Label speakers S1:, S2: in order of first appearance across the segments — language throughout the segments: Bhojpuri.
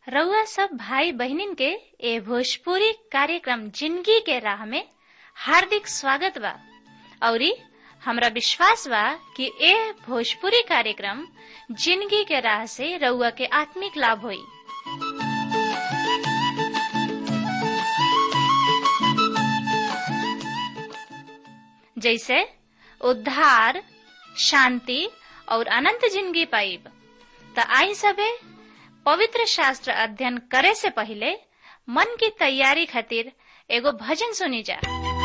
S1: रउआ सब भाई बहनिन के ए भोजपुरी कार्यक्रम जिंदगी के राह में हार्दिक स्वागत बा औरी हमरा विश्वास बा कि ए भोजपुरी कार्यक्रम जिंदगी के राह से रउआ के आत्मिक लाभ होई जैसे उद्धार शांति और अनंत जिंदगी पाइब त आई सबे पवित्र शास्त्र अध्ययन करे से पहले मन की तैयारी खातिर एगो भजन सुनी जा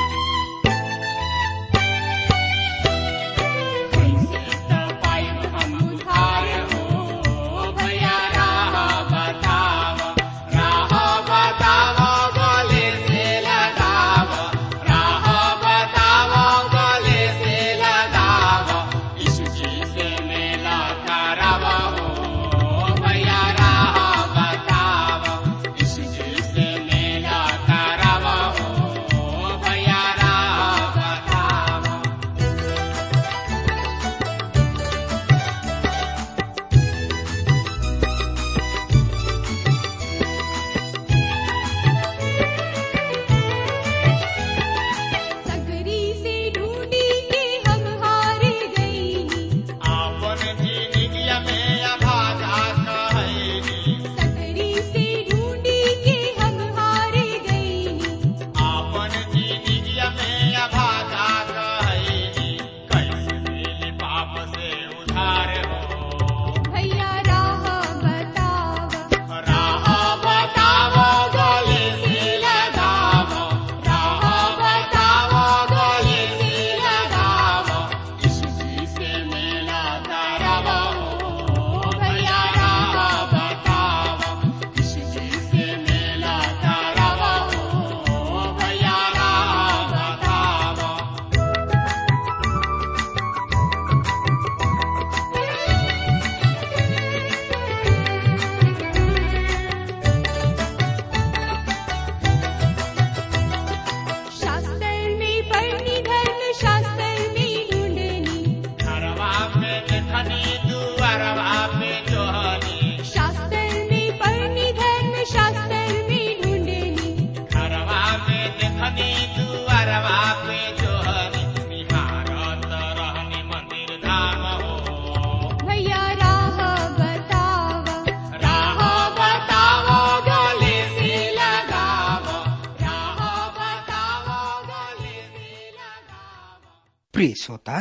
S2: प्रिय श्रोता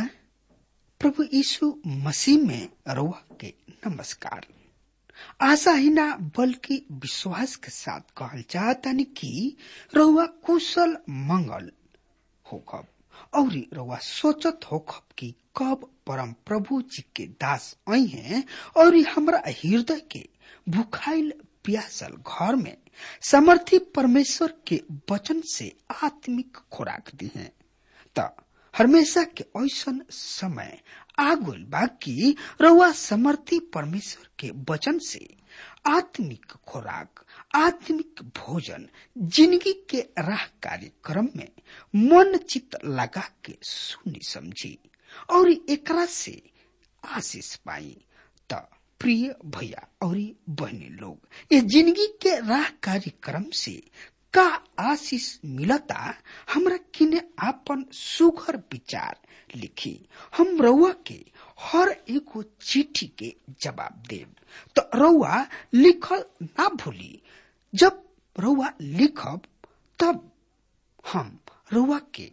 S2: प्रभु यीशु मसीह में रउआ के नमस्कार आशा ही ना बल्कि विश्वास के साथ कहल चाहतानी कि रउआ कुशल मंगल होखब और रउआ सोचत होखब कि कब परम प्रभु जी के दास आई हैं और हमरा हृदय के भुखाइल प्यासल घर में समर्थी परमेश्वर के वचन से आत्मिक खुराक दी है त हमेशा के ऐसन समय आगुल बाकी रउआ समर्थी परमेश्वर के वचन से आत्मिक खुराक आत्मिक भोजन जिंदगी के राह कार्यक्रम में मन चित लगा के सुनी समझी और एकरा से आशीष पाई त प्रिय भैया और बहनी लोग ये जिंदगी के राह कार्यक्रम से का आशीष मिलता हमरा किने आपन सुघर विचार लिखी हम रउआ के हर एगो चिट्ठी के जवाब देब तो रउआ लिखल ना भूली जब रउआ लिखब तब हम रउआ के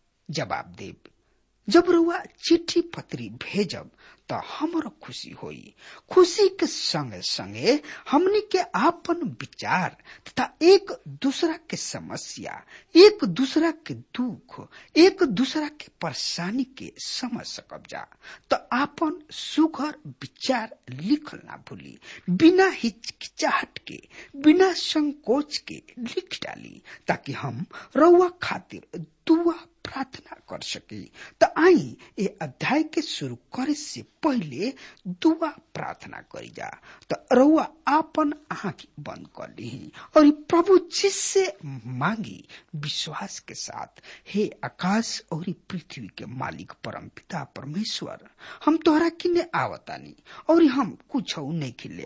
S2: जवाब देब जब रउआ चिट्ठी पत्री भेजब त हमरो खुशी होई खुशी के संगे संगे हमनी के आपन विचार तथा एक दूसरा के समस्या एक दूसरा के दुख एक दूसरा के परेशानी के समझ सकब जा तो आपन सुघर विचार लिखल ना भूली बिना हिचकिचाहट के बिना संकोच के लिख डाली ताकि हम रउआ खातिर दुआ प्रार्थना कर सकी त आई ए अध्याय के शुरू करे से पहले दुआ प्रार्थना करी जा त रउआ आपन आंख बंद कर ली और प्रभु जिससे मांगी विश्वास के साथ हे आकाश और पृथ्वी के मालिक परम पिता परमेश्वर हम तोहरा किने आवतानी और हम कुछ नहीं खिले आवत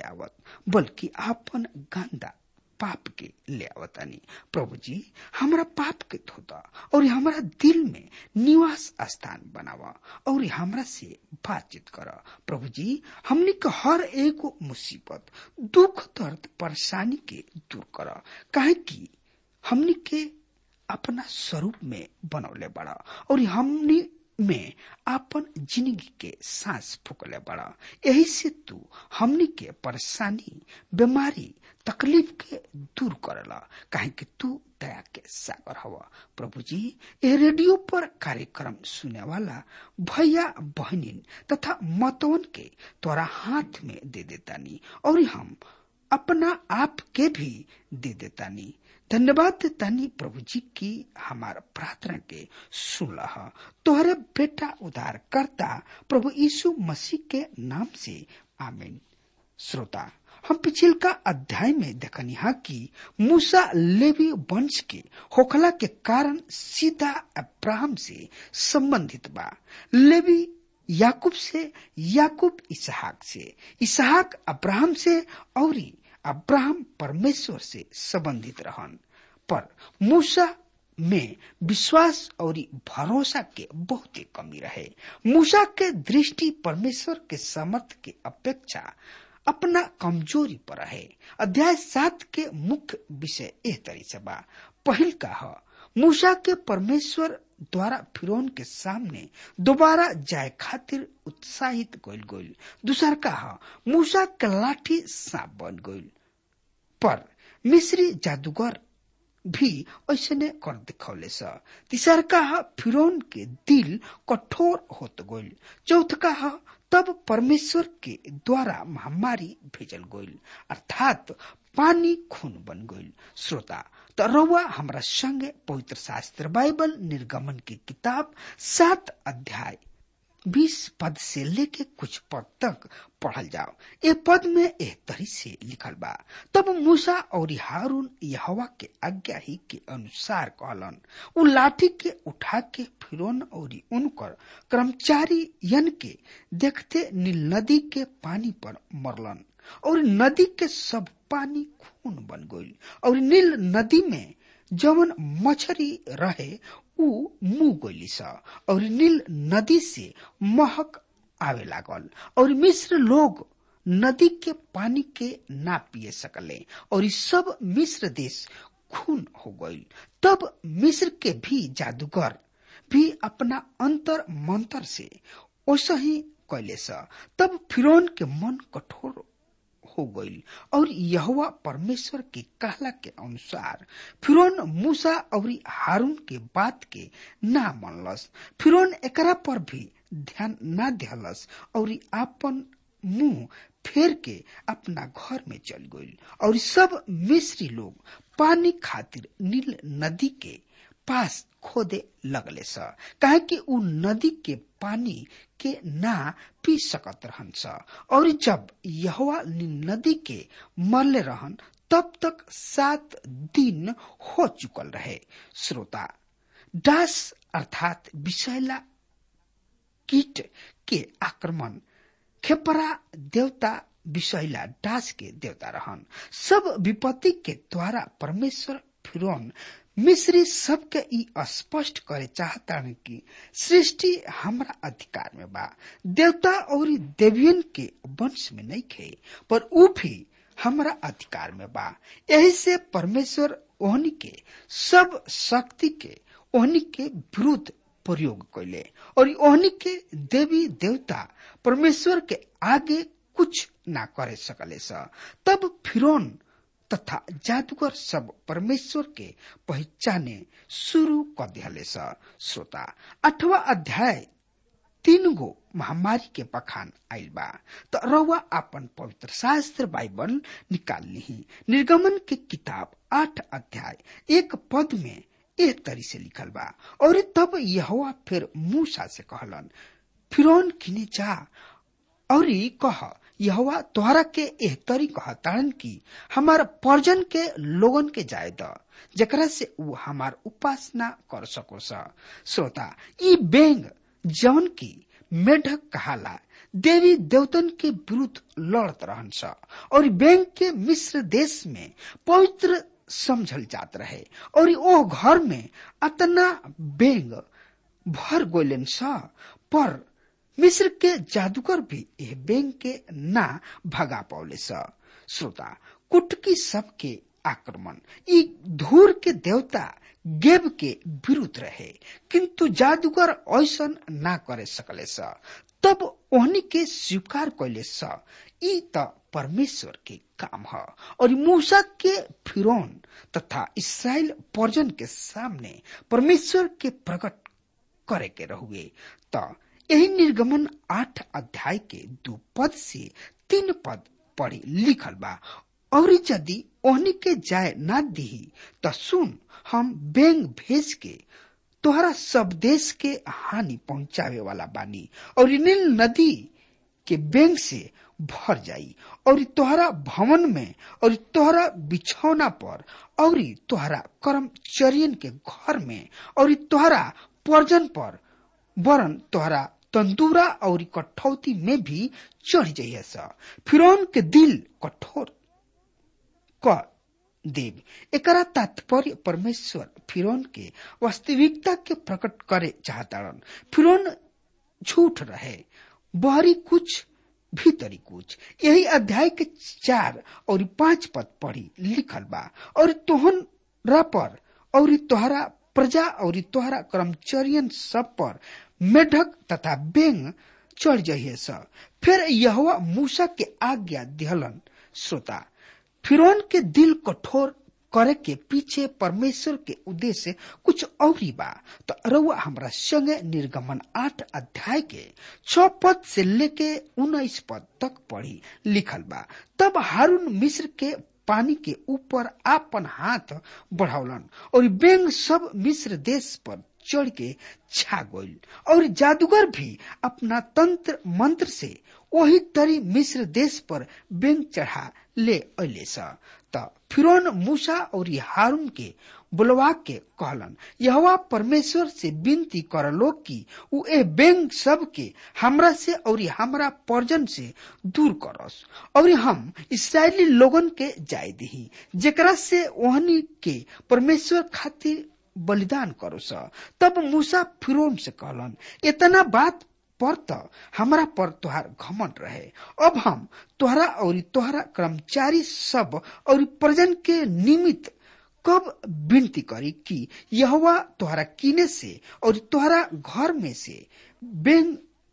S2: बल्कि आपन गंदा पाप के ले आवतानी प्रभु जी हमारा पाप के धोता और हमारा दिल में निवास स्थान बनावा और हमरा से बातचीत कर प्रभु जी हमने के हर एक मुसीबत दुख दर्द परेशानी के दूर कर काहे कि हमने के अपना स्वरूप में बनौले बड़ा और हमने में आपन जिंदगी के सांस फूकले बड़ा यही से तू हमनी के परेशानी बीमारी तकलीफ के दूर करला काहे कि तू दया के सागर हवा प्रभु जी ये रेडियो पर कार्यक्रम सुने वाला भैया बहनिन तथा मतवन के तोरा हाथ में दे देतानी और हम अपना आप के भी दे देतानी धन्यवाद तानी प्रभु जी की हमार प्रार्थना के सुनल तोहरे बेटा उद्धार करता प्रभु यीशु मसीह के नाम से आमीन श्रोता हम पिछिल का अध्याय में देखनी हा कि मूसा लेवी वंश के होखला के कारण सीधा अब्राहम से संबंधित बा लेवी याकूब से याकूब इसहाक से इसहाक अब्राहम से और अब्राहम परमेश्वर से संबंधित रहन पर मूसा में विश्वास और भरोसा के बहुत ही कमी रहे मूसा के दृष्टि परमेश्वर के समर्थ के अपेक्षा अपना कमजोरी पर है अध्याय सात के मुख्य विषय एह तरी से बा पहिल का ह मूसा के परमेश्वर द्वारा फिरौन के सामने दोबारा जाए खातिर उत्साहित गोल गोल दूसर का ह मूसा के लाठी सांप बन गोल पर मिस्री जादूगर भी ऐसने कर दिखौले स तीसर का ह फिरौन के दिल कठोर होत गोल चौथ का ह तब परमेश्वर के द्वारा महामारी भेजल गोल अर्थात पानी खून बन गईल श्रोता त रउआ हमरा संगे पवित्र शास्त्र बाइबल निर्गमन की किताब सात अध्याय बीस पद से लेके कुछ पद तक पढ़ल जाओ ए पद में एह तरी से लिखल बा तब मूसा और हारून यहवा के आज्ञा ही के अनुसार कहलन उ लाठी के उठा के फिरौन और उनकर कर्मचारी यन के देखते नील नदी के पानी पर मरलन और नदी के सब पानी खून बन गईल और नील नदी में जवन मछरी रहे उ मुंह गईली स और नील नदी से महक आवे लागल और मिस्र लोग नदी के पानी के ना पिए सकले और ई सब मिस्र देश खून हो गईल तब मिस्र के भी जादूगर भी अपना अंतर मंतर से वैसा ही कैले स तब फिरौन के मन कठोर हो गईल और यहवा परमेश्वर के कहला के अनुसार फिरौन मूसा और हारून के बात के ना मनलस फिरौन एकरा पर भी ध्यान ना दिहलस और आपन मुंह फेर के अपना घर में चल गईल और सब मिस्री लोग पानी खातिर नील नदी के पास खोदे लगले स काहे कि उ नदी के पानी के ना पी सकत रहन स और जब यहवा नदी के मरले रहन तब तक सात दिन हो चुकल रहे श्रोता डास अर्थात विषैला कीट के आक्रमण खेपरा देवता विषैला डास के देवता रहन सब विपत्ति के द्वारा परमेश्वर फिरौन मिस्री सबके ई स्पष्ट करे चाहता कि सृष्टि हमरा अधिकार में बा देवता और देवियन के वंश में नहीं खे पर ऊ भी हमरा अधिकार में बा यही से परमेश्वर ओहनी के सब शक्ति के ओहनी के विरुद्ध प्रयोग कैले और ओहनी के देवी देवता परमेश्वर के आगे कुछ ना करे सकले स तब फिरौन तथा जादूगर सब परमेश्वर के पहचाने शुरू कर दिहले स श्रोता अठवा अध्याय तीन गो महामारी के बखान आयल बा तो रउआ अपन पवित्र शास्त्र बाइबल निकाल ली निर्गमन के किताब आठ अध्याय एक पद में एह तरी से लिखल बा और तब यहोवा फिर मूसा से कहलन फिरौन किने जा और कह यहोवा तोहरा के एह तरी कहताड़न की हमार पर्जन के लोगन के जाय द जकरा से ऊ हमार उपासना कर सको सा श्रोता ई बेंग जवन की मेढक कहाला देवी देवतन के विरुद्ध लड़त रहन स और बैंक के मिस्र देश में पवित्र समझल जात रहे और ओ घर में अतना बेंग भर गोलन स पर मिस्र के जादूगर भी यह बेंग के ना भगा पौले स श्रोता कुटकी सबके आक्रमण ई धूर के देवता गेब के विरुद्ध रहे किंतु जादूगर ऐसन ना करे सकले स तब ओहनी के स्वीकार कैले स ई त परमेश्वर के काम ह और मूसा के फिरौन तथा इसराइल पर्जन के सामने परमेश्वर के प्रकट करे के रहुए त यही निर्गमन आठ अध्याय के दू पद से तीन पद पढ़ी लिखल बा और यदि ओहनी के जाय ना दी त सुन हम बेंग भेज के तोहरा सब देश के हानि पहुंचावे वाला बानी और नील नदी के बेंग से भर जाई और तोहरा भवन में और तोहरा बिछौना पर और तोहरा कर्मचरियन के घर में और तोहरा पर्जन पर वरन तोहरा तंदूरा और कठौती में भी चढ़ जाइए फिरौन के दिल कठोर क देव एकरा तात्पर्य परमेश्वर फिरौन के वास्तविकता के प्रकट करे चाहतारन फिरौन झूठ रहे बहरी कुछ भीतरी कुछ यही अध्याय के चार और पांच पद पढ़ी लिखल बा और तोहरा पर और तोहरा प्रजा और तोहरा कर्मचारियन सब पर मेढक तथा बेंग चढ़ जाइए स फिर यह मूसा के आज्ञा दिहलन श्रोता फिरौन के दिल कठोर करे के पीछे परमेश्वर के उद्देश्य कुछ और ही बा तो रउआ हमरा संगे निर्गमन आठ अध्याय के छ पद से लेके उन्नीस पद तक पढ़ी लिखल बा तब हारून मिस्र के पानी के ऊपर आपन हाथ बढ़ावलन और बेंग सब मिस्र देश पर चढ़ के छा गईल और जादूगर भी अपना तंत्र मंत्र से वही तरी मिस्र देश पर बेंग चढ़ा ले अले स त फिरौन मूसा और हारून के बुलवा के कहलन यहवा परमेश्वर से विनती करलो कि उ ए बेंग सब के हमरा से और हमरा पर्जन से दूर करस और हम इसराइली लोगन के जाय दही जेकरा से ओहनी के परमेश्वर खातिर बलिदान करो स तब मूसा फिरौन से कहलन इतना बात पर त हमरा पर तोहार घमंड रहे अब हम तोहरा और तोहरा कर्मचारी सब और प्रजन के निमित्त कब विनती करी कि यहवा तोहरा किने से और तोहरा घर में से बेंग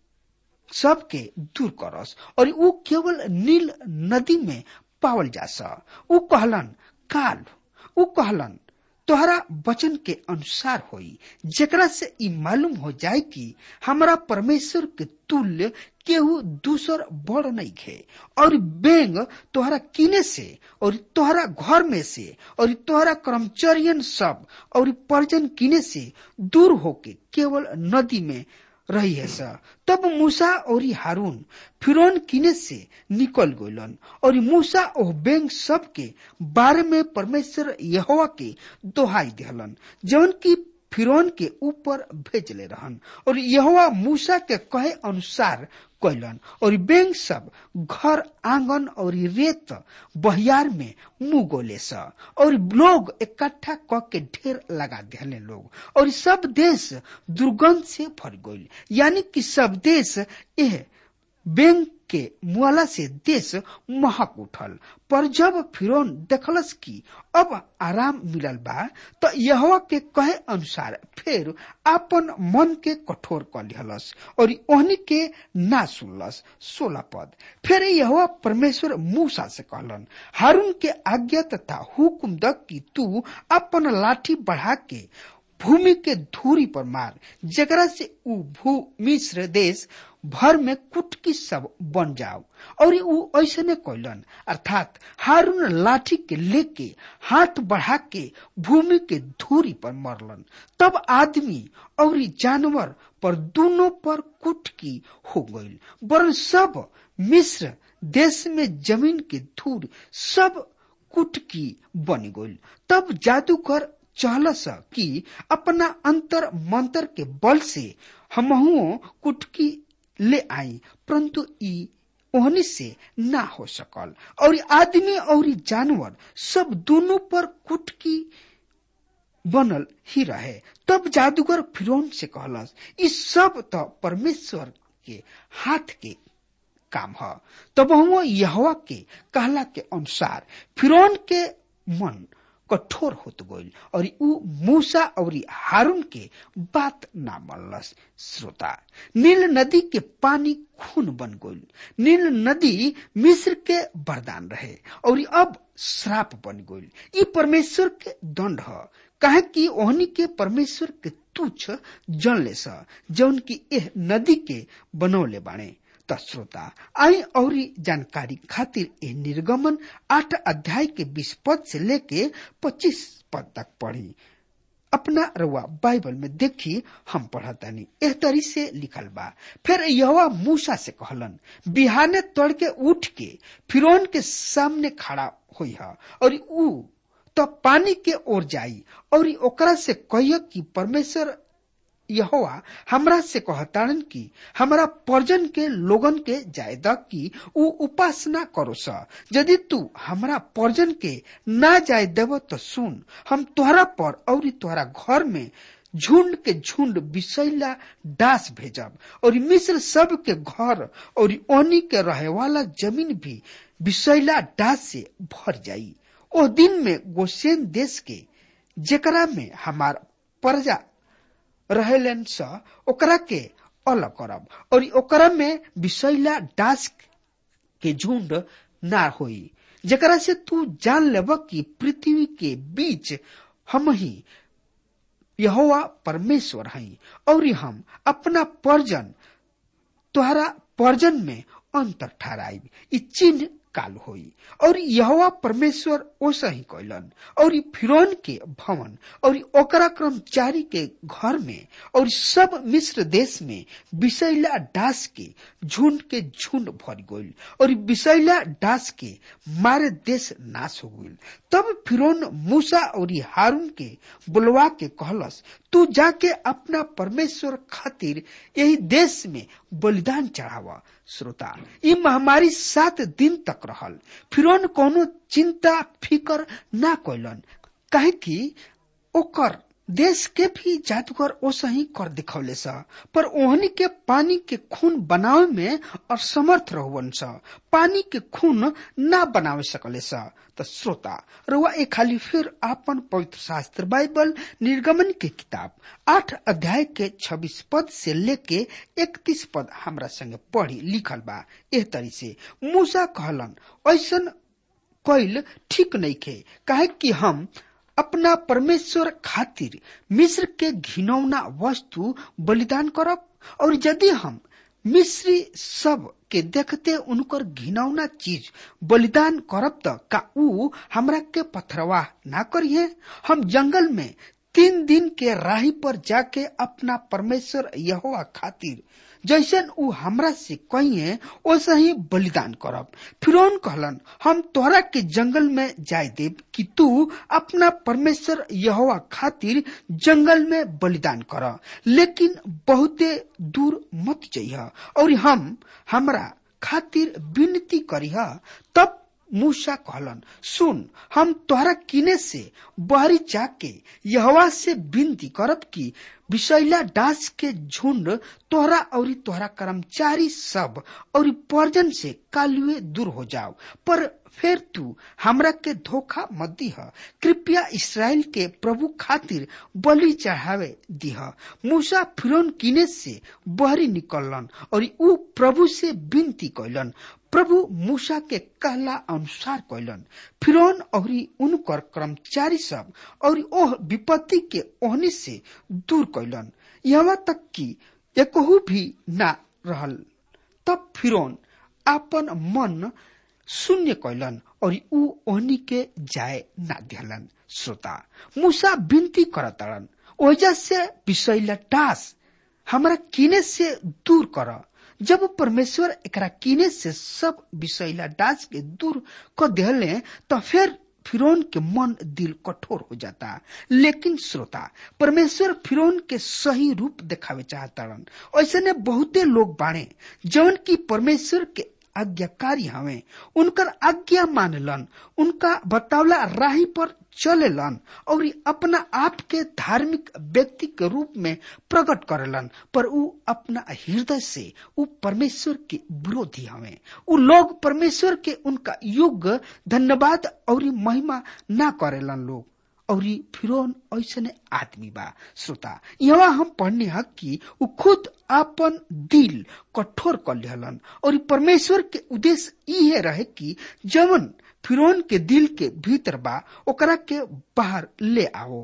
S2: सबके दूर करस और ऊ केवल नील नदी में पावल जा स ऊ कहलन काल ऊ कहलन तोहरा वचन के अनुसार होई जेकरा से ई मालूम हो जाए कि हमरा परमेश्वर के तुल्य केहू दूसर बड़ नहीं खे और बेंग तोहरा किने से और तोहरा घर में से और तोहरा कर्मचारियन सब और पर्जन किने से दूर होके केवल नदी में रही है सा तब मूसा और हारून फिरौन किने से निकल गलन और मूसा और बेंग सब के बारे में परमेश्वर यहोवा के दोहाई दिहलन जौन की फिरौन के ऊपर भेजले रहन और यहोवा मूसा के कहे अनुसार कैलन और बेंग सब घर आंगन और रेत बहियार में मुंह गोले स और लोग इकट्ठा क के ढेर लगा दिले लोग और सब देश दुर्गंध से भर गईल यानी कि सब देश यह बेंग के मुआला से देश महक उठल पर जब फिरौन देखलस कि अब आराम मिलल बा तो यहवा के कहे अनुसार फिर आपन मन के कठोर कर लिहलस और ओहनी के ना सुनलस सोलह पद फिर यहवा परमेश्वर मूसा से कहलन हारून के आज्ञा तथा हुकुम दक कि तू अपन लाठी बढ़ा के भूमि के धूरी पर मार जकरा से ऊ भू मिश्र देश भर में कुटकी सब बन जाओ और ऊ ऐसने कैलन अर्थात हारून लाठी के लेके हाथ बढ़ा के भूमि के धूरी पर मरलन तब आदमी और जानवर पर दोनों पर कुटकी हो गईल वरन सब मिस्र देश में जमीन के धूल सब कुटकी बन गईल तब जादूगर चहलस कि अपना अंतर मंतर के बल से हमहुओ कुटकी ले आई परंतु ई ओहनी से ना हो सकल और आदमी और जानवर सब दोनों पर कुटकी बनल ही रहे तब जादूगर फिरौन से कहलस ई सब तो परमेश्वर के हाथ के काम ह तब हम यहवा के कहला के अनुसार फिरौन के मन कठोर होत गइल और ऊ मूसा और हारून के बात ना मनलस श्रोता नील नदी के पानी खून बन गइल नील नदी मिस्र के वरदान रहे और अब श्राप बन गइल ई परमेश्वर के दंड ह काहे कि ओहनी के परमेश्वर के तुच्छ जनले स जौन की एह नदी के बनौले बाणे त श्रोता आई और जानकारी खातिर ए निर्गमन आठ अध्याय के बीस पद से लेके पच्चीस पद तक पढ़ी अपना रउआ बाइबल में देखी हम पढ़तानी एह तरी से लिखल बा फिर यहोवा मूसा से कहलन बिहाने तड़के उठ के फिरौन के सामने खड़ा हुई है और ऊ तो पानी के ओर जाई और ओकरा से कहियो कि परमेश्वर यहोवा हमरा से कहताड़न कि हमरा पर्जन के लोगन के जायदा कि ऊ उपासना करो स यदि तू हमरा पर्जन के ना जाय देव तो सुन हम तोहरा पर और तोहरा घर में झुंड के झुंड बिसैला डास भेजब और मिस्र सब के घर और ओनी के रहे वाला जमीन भी बिसैला डास से भर जाई ओ दिन में गोसेन देश के जेकरा में हमार प्रजा रहेलन स ओकरा के अलग करब और ओकरा में विषैला डास के झुंड ना होई जेकरा से तू जान लेब कि पृथ्वी के बीच हम ही यहोवा परमेश्वर हई और हम अपना पर्जन तोहरा पर्जन में अंतर ठहराई ई चिन्ह काल होई और यहोवा परमेश्वर ओसा ही कैलन और फिरौन के भवन और ओकरा कर्मचारी के घर में और सब मिस्र देश में विषैला डास के झुंड के झुंड भर गइल और विषैला डास के मारे देश नाश हो गइल तब फिरौन मूसा और हारून के बुलवा के कहलस तू जाके अपना परमेश्वर खातिर यही देश में बलिदान चढ़ावा श्रोता ई महामारी सात दिन तक रहल फिरौन कोनो चिंता फिकर ना कैलन काहे कि ओकर देश के भी जादूगर ओसही कर दिखौले स पर ओहनी के पानी के खून बनावे में असमर्थ रहवन स पानी के खून ना बनावे सकले स त श्रोता रुआ एक खाली फिर आपन पवित्र शास्त्र बाइबल निर्गमन के किताब आठ अध्याय के छब्बीस पद से लेके इकतीस पद हमरा संगे पढ़ी लिखल बा एह तरी से मूसा कहलन ऐसन कैल ठीक नहीं खे काहे कि हम अपना परमेश्वर खातिर मिस्र के घिनौना वस्तु बलिदान करब और यदि हम मिस्री सब के देखते उनकर घिनौना चीज बलिदान करब त का ऊ हमरा के पथरवाह ना करिए हम जंगल में तीन दिन के राही पर जाके अपना परमेश्वर यहोवा खातिर जैसन ऊ हमरा से कहिए वैसे ही बलिदान करब फिरौन कहलन हम तोहरा के जंगल में जाय देब कि तू अपना परमेश्वर यहोवा खातिर जंगल में बलिदान कर लेकिन बहुते दूर मत जइह और हम हमरा खातिर विनती करिह तब मूसा कहलन सुन हम तोहरा किने से बहरी जाके यहवा से विनती करब कि विषैला डास के झुंड तोहरा और तोहरा कर्मचारी सब और पर्जन से कालुए दूर हो जाओ पर फिर तू हमरा के धोखा मत दीह कृपया इसराइल के प्रभु खातिर बलि चढ़ावे दीह मूसा फिरौन किने से बहरी निकलन और ऊ प्रभु से विनती कैलन प्रभु मूसा के कहला अनुसार कैलन फिरौन और उनकर कर्मचारी सब और ओह विपत्ति के ओहनी से दूर कैलन यहाँ तक कि एकहू भी ना रहल तब फिरौन आपन मन शून्य कैलन और ऊ ओहनी के जाए ना दिहलन श्रोता मूसा विनती करतड़न ओजा से विषैला टास हमरा किने से दूर कर जब परमेश्वर एकरा किने से सब विषैला डास के दूर क दिहले तो फिर फिरौन के मन दिल कठोर हो जाता लेकिन श्रोता परमेश्वर फिरौन के सही रूप दिखावे चाहताड़न ऐसे ने बहुते लोग बाणे जौन की परमेश्वर के आज्ञाकारी हवे उनकर आज्ञा मानलन उनका बतावला राही पर चलेलन और अपना आप के धार्मिक व्यक्ति के रूप में प्रकट करेलन पर उ अपना हृदय से उ परमेश्वर के विरोधी हवे उ लोग परमेश्वर के उनका युग धन्यवाद और महिमा ना करेलन लोग और फिरौन ऐसने आदमी बा श्रोता यहाँ हम पढ़ने हक कि उ खुद अपन दिल कठोर कर लिहलन और परमेश्वर के उद्देश्य इहे रहे कि जवन फिरौन के दिल के भीतर बा ओकरा के बाहर ले आओ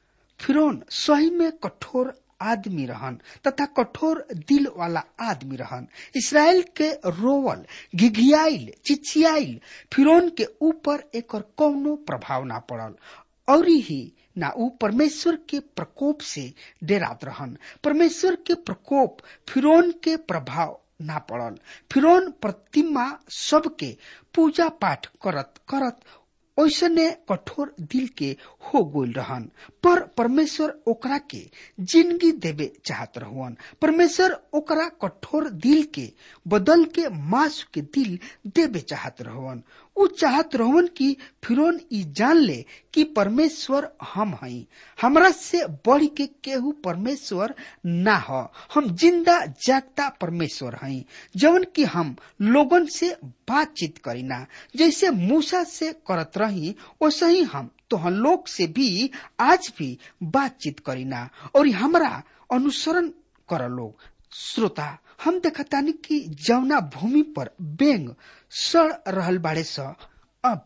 S2: फिरौन सही में कठोर आदमी रहन तथा कठोर दिल वाला आदमी रहन इसराइल के रोवल घिघियाइल चिचियाइल फिरौन के ऊपर एक कौनो प्रभाव ना पड़ल और ही ना ऊ परमेश्वर के प्रकोप से डेरात रहन परमेश्वर के प्रकोप फिरौन के प्रभाव ना पड़ल फिरौन प्रतिमा सबके पूजा पाठ करत करत ओसने कठोर दिल के हो गोल रहन पर परमेश्वर ओकरा के जिंदगी देवे चाहत रहुअन परमेश्वर ओकरा कठोर दिल के बदल के मांस के दिल देवे चाहत रहुअन उ चाहत रहन कि फिरौन ई जान ले कि परमेश्वर हम हई हमरा से बढ़ के केहू परमेश्वर ना हो हम जिंदा जागता परमेश्वर हई जवन कि हम लोगन से बातचीत करीना जैसे मूसा से करत रही वैसे ही हम तो लोग से भी आज भी बातचीत करीना और हमरा अनुसरण कर लोग श्रोता हम देखतानी कि जौना भूमि पर बेंग सड़ रहल बाड़े स अब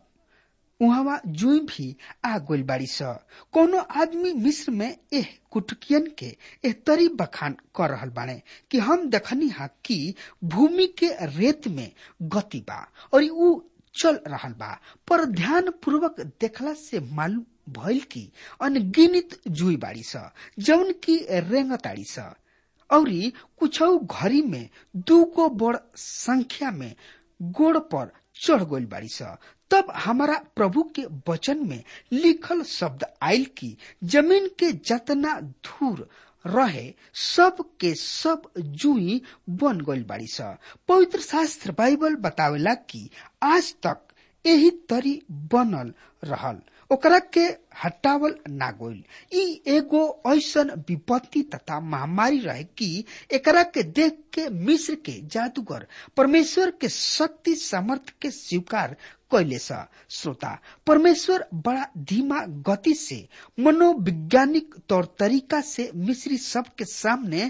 S2: उहवा जुई भी आ गइल बाड़ी स कोनो आदमी मिस्र में एह कुटकियन के एह तरी बखान कर रहल बाड़े कि हम देखनी हा कि भूमि के रेत में गति बा और ऊ चल रहल बा पर ध्यान पूर्वक देखला से मालूम भइल की अनगिनित जुई बाड़ी स जौन की रेंगताड़ी स औरी कुछ घरी में दूगो बड़ संख्या में गोड़ पर चढ़ गइल बाड़ी स तब हमारा प्रभु के वचन में लिखल शब्द आयल की जमीन के जतना धूर रहे सब के सब जुई बन गइल बाड़ी स पवित्र शास्त्र बाइबल बतावेला कि आज तक यही तरी बनल रहल ओकरा के हटावल ना गइल ई एगो ऐसन विपत्ति तथा महामारी रहे कि एकरा के देख के मिस्र के जादूगर परमेश्वर के शक्ति सामर्थ के स्वीकार कैले सा श्रोता परमेश्वर बड़ा धीमा गति से मनोवैज्ञानिक तौर तरीका से मिस्री सब के सामने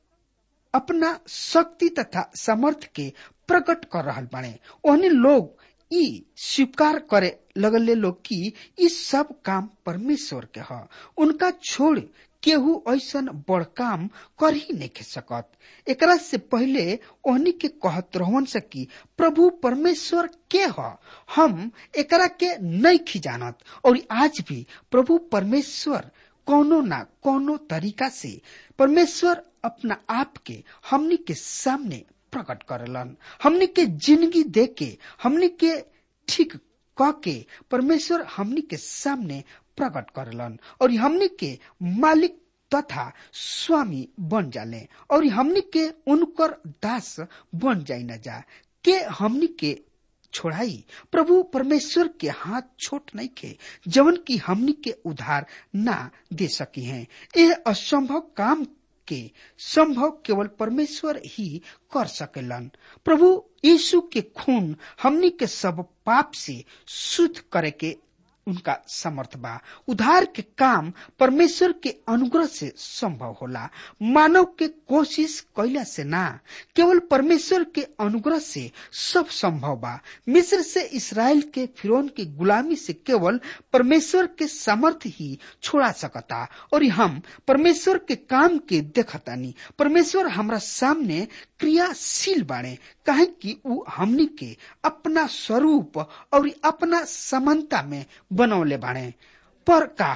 S2: अपना शक्ति तथा सामर्थ के प्रकट कर रहल बाड़े ओहने लोग ई स्वीकार करे लगले लोग कि ई सब काम परमेश्वर के ह उनका छोड़ केहू ऐसन बड़ काम कर ही नहीं सकत एकरा से पहले ओहनी के कहत रहन से कि प्रभु परमेश्वर के ह हम एकरा के नहीं खिजानत और आज भी प्रभु परमेश्वर कोनो ना कोनो तरीका से परमेश्वर अपना आप के हमनी के सामने प्रकट करलन हमनी के जिंदगी दे के हमनी के ठीक क के परमेश्वर हमनी के सामने प्रकट करलन और हमनी के मालिक तथा स्वामी बन जाले और हमनी के उनकर दास बन जाई न जा के हमनी के छोड़ाई प्रभु परमेश्वर के हाथ छोट नहीं खे जवन की हमनी के उधार ना दे सकी हैं यह असंभव काम के संभव केवल परमेश्वर ही कर सकेलन प्रभु यीशु के खून हमनी के सब पाप से शुद्ध करे के उनका समर्थ बा उधार के काम परमेश्वर के अनुग्रह से संभव होला मानव के कोशिश कैला से ना केवल परमेश्वर के अनुग्रह से सब संभव बा मिस्र से इसराइल के फिरौन की गुलामी से केवल परमेश्वर के समर्थ ही छोड़ा सकता और हम परमेश्वर के काम के देखतानी परमेश्वर हमरा सामने क्रियाशील बाणे काहे कि ऊ हमनी के अपना स्वरूप और अपना समानता में बनौले बाणे पर का हम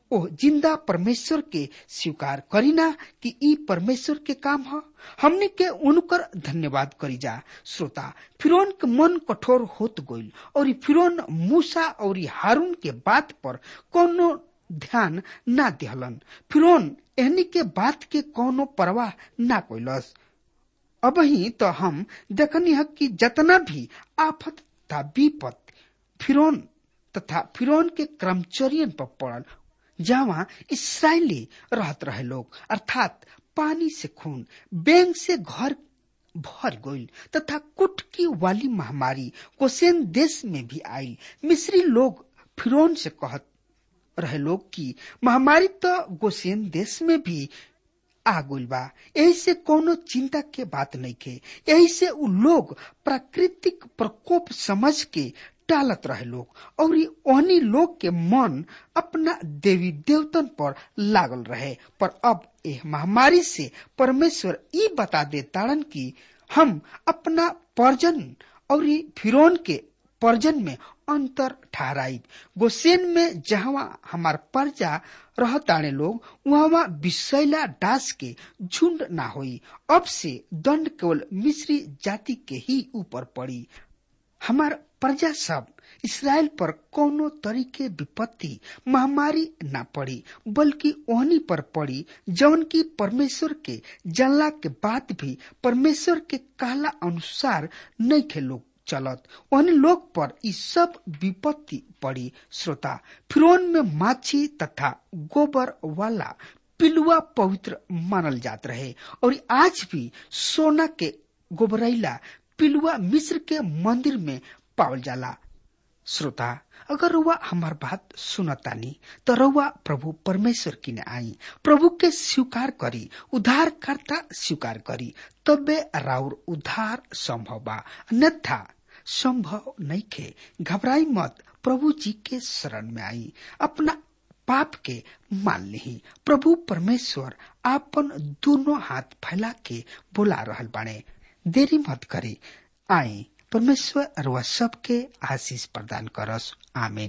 S2: ओ जिंदा परमेश्वर के स्वीकार करीना कि ई परमेश्वर के काम ह हमने के उनकर धन्यवाद करी जा श्रोता फिरौन के मन कठोर होत गइल और फिरौन मूसा और हारून के बात पर कोनो ध्यान ना दिहलन फिरौन एहनी के बात के कोनो परवाह ना कोइलस अब ही तो हम देखनी है कि जतना भी आफत था विपत फिरौन तथा फिरौन के कर्मचरियन पर पड़ल जहाँ इसराइली रहत रहे लोग अर्थात पानी से खून बैंक से घर भर गईल तथा कुटकी वाली महामारी कोसेन देश में भी आई मिस्री लोग फिरौन से कहत रहे लोग कि महामारी तो गोसेन देश में भी आ गइल बा यही से कोनो चिंता के बात नहीं के यही से उ लोग प्राकृतिक प्रकोप समझ के टालत रहे लोग और ओहनी लोग के मन अपना देवी देवतन पर लागल रहे पर अब एह महामारी से परमेश्वर ई बता दे ताड़न कि हम अपना पर्जन और फिरौन के पर्जन में अंतर ठहराई गोसेन में जहां हमार प्रजा रहताने लोग वहां विषैला दास के झुंड ना होई अब से दंड केवल मिश्री जाति के ही ऊपर पड़ी हमार प्रजा सब इसराइल पर कोनो तरीके विपत्ति महामारी ना पड़ी बल्कि ओहनी पर पड़ी जौन की परमेश्वर के जानला के बाद भी परमेश्वर के कहला अनुसार नहीं खे लोग चलत उन लोग पर ई सब विपत्ति पड़ी श्रोता फिरौन में माछी तथा गोबर वाला पिलुआ पवित्र मानल जात रहे और आज भी सोना के गोबरैला पिलुआ मिस्र के मंदिर में पावल जाला श्रोता अगर रुआ हमार बात सुनतानी तो रुआ प्रभु परमेश्वर किने आई प्रभु के स्वीकार करी उद्धार करता स्वीकार करी तबे राउर उद्धार संभव बा अन्यथा संभव नहीं खे घबराई मत प्रभु जी के शरण में आई अपना पाप के मान ली प्रभु परमेश्वर आपन दोनों हाथ फैला के बुला रहल बाणे देरी मत करे आए परमेश्वर वह सबके आशीष प्रदान करस आमीन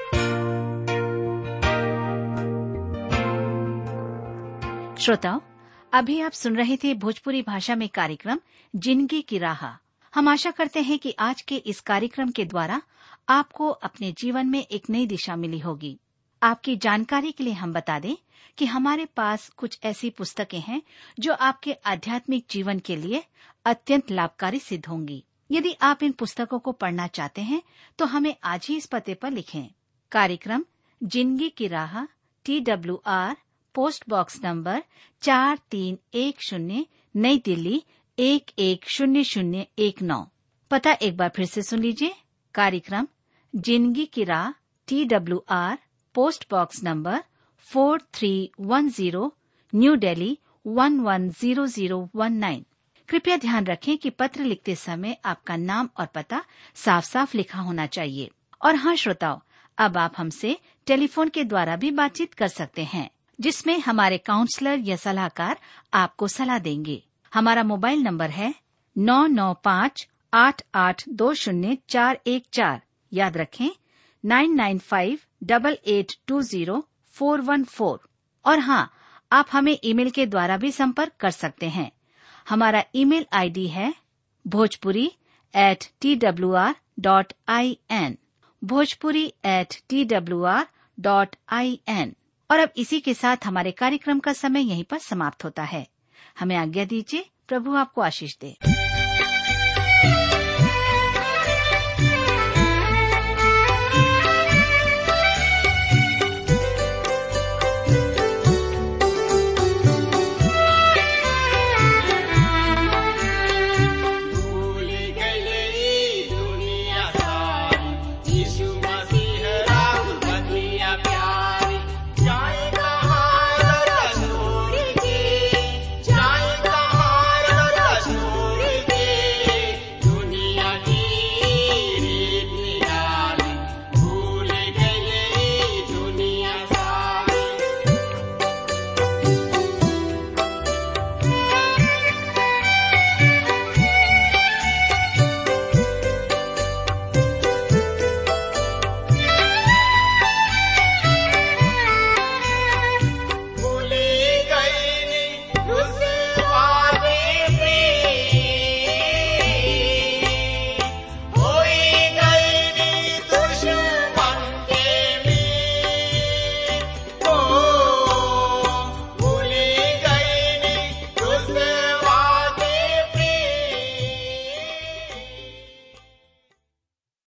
S3: श्रोताओं अभी आप सुन रहे थे भोजपुरी भाषा में कार्यक्रम जिंदगी की राह हम आशा करते हैं कि आज के इस कार्यक्रम के द्वारा आपको अपने जीवन में एक नई दिशा मिली होगी आपकी जानकारी के लिए हम बता दें कि हमारे पास कुछ ऐसी पुस्तकें हैं जो आपके आध्यात्मिक जीवन के लिए अत्यंत लाभकारी सिद्ध होंगी यदि आप इन पुस्तकों को पढ़ना चाहते हैं तो हमें आज ही इस पते पर लिखें कार्यक्रम जिंदगी की राह T W R post box number चार तीन एक शून्य नई दिल्ली एक एक शून्य शून्य एक नौ पता एक बार फिर से सुन लीजिए कार्यक्रम जिंदगी की राह T W R post box number four three one zero New Delhi one one zero zero one nine कृपया ध्यान रखें कि पत्र लिखते समय आपका नाम और पता साफ साफ लिखा होना चाहिए और हाँ श्रोताओं अब आप हमसे टेलीफोन के द्वारा भी बातचीत कर सकते हैं जिसमें हमारे काउंसलर या सलाहकार आपको सलाह देंगे हमारा मोबाइल नंबर है नौ नौ पाँच आठ आठ दो शून्य चार एक चार याद रखें nine nine five double eight two zero four one four और हाँ आप हमें ईमेल के द्वारा भी संपर्क कर सकते हैं हमारा ईमेल आईडी है Bhojpuri at T W R dot I N Bhojpuri at T W R dot I N और अब इसी के साथ हमारे कार्यक्रम का समय यहीं पर समाप्त होता है हमें आज्ञा दीजिए प्रभु आपको आशीष दे